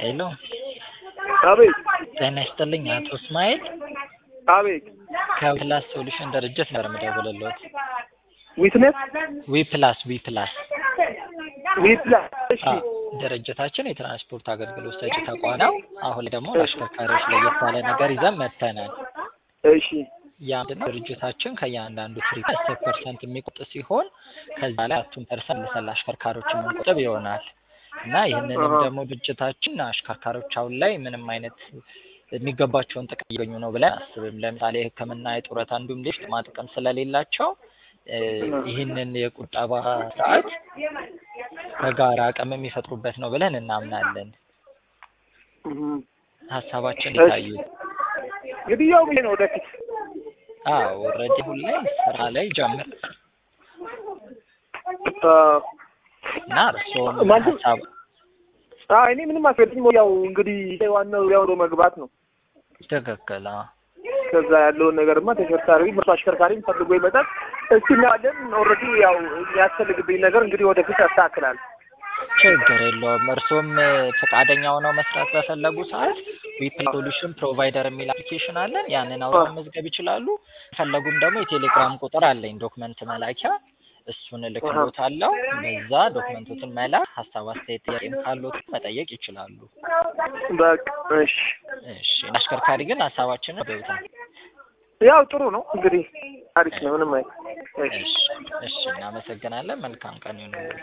ሄሎ አቤት ጤና ይስጥልኝ አቶ እስማኤል አቤት ከዊፕላስ ሶሉሽን ድርጅት ነበር የምደውልልዎት። ዊትነስ ዊፕላስ ዊፕላስ ዊትነስ እሺ አዎ፣ ድርጅታችን የትራንስፖርት አገልግሎት ሰጪ ተቋም ነው። አሁን ላይ ደግሞ ለአሽከርካሪዎች ለየት ያለ ነገር ይዘን መጥተናል። እሺ ያ ምንድን ነው? ድርጅታችን ከእያንዳንዱ ትሪት አስር ፐርሰንት የሚቆጥ ሲሆን ከዛ ላይ አራቱን ፐርሰንት ለሰላ አሽከርካሪዎች የምንቆጥብ ይሆናል እና ይህንንም አሃ። ደግሞ ድርጅታችን አሽከርካሪዎች አሁን ላይ ምንም አይነት የሚገባቸውን ጥቅም እያገኙ ነው ብለን አስብም። ለምሳሌ ሕክምና፣ የጡረታ እንዲሁም ሌሎች ጥቅማ ጥቅም ስለሌላቸው እ ይህንን የቁጠባ ስርዓት በጋራ አቅም የሚፈጥሩበት ነው ብለን እናምናለን። እም። ሀሳባችን እሺ። ይታዩ። እንግዲህ ያው ይሄ ነው ወደፊት አዎ ኦልሬዲ አሁን ላይ ስራ ላይ ጀምር አ እና እርስዎም ማለት- ሀሳብ አ እኔ ምንም አስፈልግም ያው እንግዲህ ዋናው ያው ነው መግባት ነው። ትክክል አዎ። ከዛ ያለውን ነገርማ ተሽከርካሪ መቶ አሽከርካሪም ፈልጎ ይመጣል። እስኪ እናያለን። ኦልሬዲ ያው የሚያስፈልግብኝ ነገር እንግዲህ ወደፊት ያስተካክላል። ችግር የለውም። እርስዎም ፈቃደኛ ሆነው መስራት በፈለጉ ሰዓት ዊፕላስ ሶሉሽን ፕሮቫይደር የሚል አፕሊኬሽን አለን። ያንን አውርደው መመዝገብ ይችላሉ። ፈለጉም ደግሞ የቴሌግራም ቁጥር አለኝ ዶክመንት መላኪያ፣ እሱን እልክሎታለሁ። በዛ ዶክመንቶትን መላክ፣ ሀሳብ አስተያየት፣ ጥያቄም ካሎት መጠየቅ ይችላሉ። በቃ እሺ። እሺ አሽከርካሪ ግን ሀሳባችንን ወደውታል። ያው ጥሩ ነው እንግዲህ አሪፍ ነው። ምንም አይ እሺ እሺ እሺ፣ እናመሰግናለን። መልካም ቀን ይሁንልዎት።